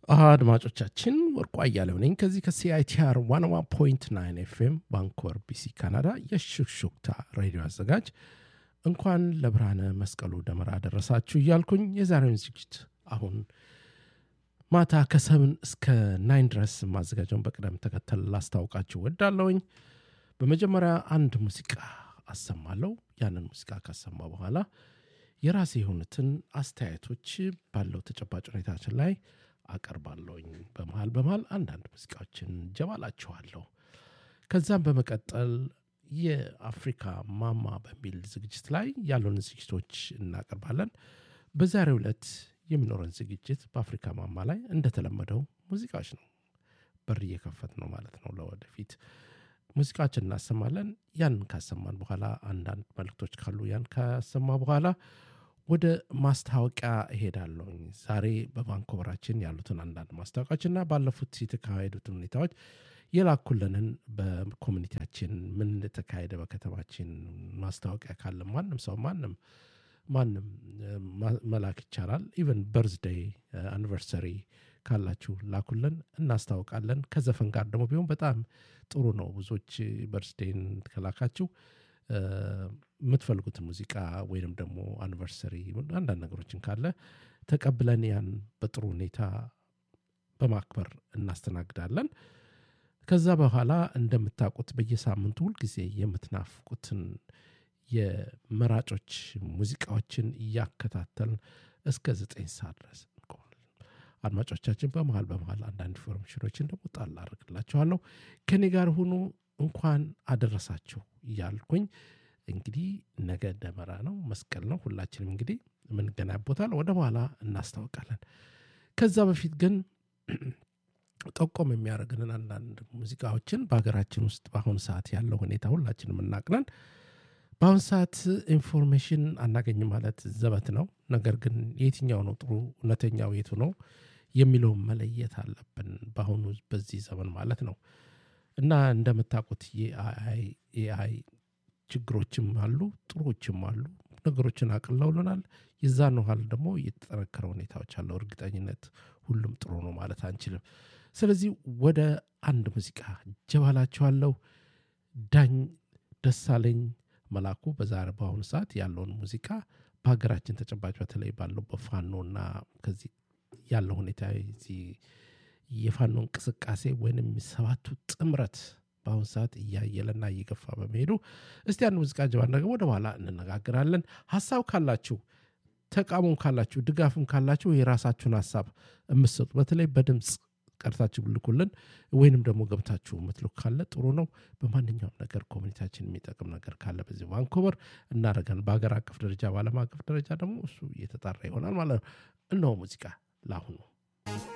አድማጮቻችን ወርቁ አያሌው ነኝ ከዚህ ከሲአይቲአር ዋን ዋን ፖይንት ናይን ኤፍኤም ባንኮር ቢሲ ካናዳ የሹክሹክታ ሬዲዮ አዘጋጅ እንኳን ለብርሃነ መስቀሉ ደመራ ደረሳችሁ እያልኩኝ የዛሬውን ዝግጅት አሁን ማታ ከሰብን እስከ ናይን ድረስ ማዘጋጀውን በቅደም ተከተል ላስታውቃችሁ ወዳለውኝ በመጀመሪያ አንድ ሙዚቃ አሰማለሁ ያንን ሙዚቃ ካሰማ በኋላ የራሴ የሆኑትን አስተያየቶች ባለው ተጨባጭ ሁኔታችን ላይ አቀርባለሁኝ በመሃል በመሃል አንዳንድ ሙዚቃዎችን ጀባላችኋለሁ ከዛም በመቀጠል የአፍሪካ ማማ በሚል ዝግጅት ላይ ያሉን ዝግጅቶች እናቀርባለን በዛሬው ዕለት የሚኖረን ዝግጅት በአፍሪካ ማማ ላይ እንደተለመደው ሙዚቃዎች ነው በር እየከፈት ነው ማለት ነው ለወደፊት ሙዚቃችን እናሰማለን ያን ካሰማን በኋላ አንዳንድ መልክቶች ካሉ ያን ካሰማ በኋላ ወደ ማስታወቂያ እሄዳለሁኝ ዛሬ በቫንኮቨራችን ያሉትን አንዳንድ ማስታወቂያዎችና ባለፉት የተካሄዱትን ሁኔታዎች የላኩልንን በኮሚኒቲያችን ምን እንደተካሄደ በከተማችን ማስታወቂያ ካለ ማንም ሰው ማንም ማንም መላክ ይቻላል ኢቨን በርዝደይ አኒቨርሰሪ ካላችሁ ላኩልን እናስታውቃለን ከዘፈን ጋር ደግሞ ቢሆን በጣም ጥሩ ነው ብዙዎች በርዝዴን ከላካችሁ የምትፈልጉትን ሙዚቃ ወይንም ደግሞ አኒቨርሰሪ አንዳንድ ነገሮችን ካለ ተቀብለን ያን በጥሩ ሁኔታ በማክበር እናስተናግዳለን ከዛ በኋላ እንደምታውቁት በየሳምንቱ ሁልጊዜ የምትናፍቁትን የመራጮች ሙዚቃዎችን እያከታተልን እስከ ዘጠኝ ሰዓት ድረስ አድማጮቻችን በመሃል በመሃል አንዳንድ ኢንፎርሜሽኖችን ደግሞ ጣል አድርግላችኋለሁ ከኔ ጋር ሁኑ እንኳን አደረሳችሁ እያልኩኝ እንግዲህ ነገ ደመራ ነው መስቀል ነው ሁላችንም እንግዲህ የምንገናኝቦታል ወደ በኋላ እናስታውቃለን ከዛ በፊት ግን ጠቆም የሚያደርግንን አንዳንድ ሙዚቃዎችን በሀገራችን ውስጥ በአሁኑ ሰዓት ያለው ሁኔታ ሁላችንም እናቅነን በአሁኑ ሰዓት ኢንፎርሜሽን አናገኝም ማለት ዘበት ነው ነገር ግን የትኛው ነው ጥሩ እውነተኛው የቱ ነው የሚለውን መለየት አለብን በአሁኑ በዚህ ዘመን ማለት ነው እና እንደምታውቁት የኤአይ ችግሮችም አሉ ጥሩዎችም አሉ ነገሮችን አቅለውልናል የዛን ውሃል ደግሞ የተጠነከረ ሁኔታዎች አለው እርግጠኝነት ሁሉም ጥሩ ነው ማለት አንችልም ስለዚህ ወደ አንድ ሙዚቃ ጀባላችኋለሁ ዳኝ ደሳለኝ መላኩ በዛሬ በአሁኑ ሰዓት ያለውን ሙዚቃ በሀገራችን ተጨባጭ በተለይ ባለው በፋኖና ከዚህ ያለው ሁኔታ የፋኖ እንቅስቃሴ ወይንም ሰባቱ ጥምረት በአሁኑ ሰዓት እያየለና እየገፋ በመሄዱ እስቲ አንድ ሙዚቃ ጀባን ደግሞ ወደ በኋላ እንነጋግራለን ሀሳብ ካላችሁ ተቃሙም ካላችሁ ድጋፍም ካላችሁ የራሳችሁን ሀሳብ የምትሰጡ በተለይ በድምፅ ቀርታችሁ ብልኩልን ወይንም ደግሞ ገብታችሁ የምትልኩ ካለ ጥሩ ነው በማንኛውም ነገር ኮሚኒቲያችን የሚጠቅም ነገር ካለ በዚህ ቫንኮቨር እናደረጋን በሀገር አቀፍ ደረጃ በአለም አቀፍ ደረጃ ደግሞ እሱ እየተጣራ ይሆናል ማለት ነው እነሆ ሙዚቃ ለአሁኑ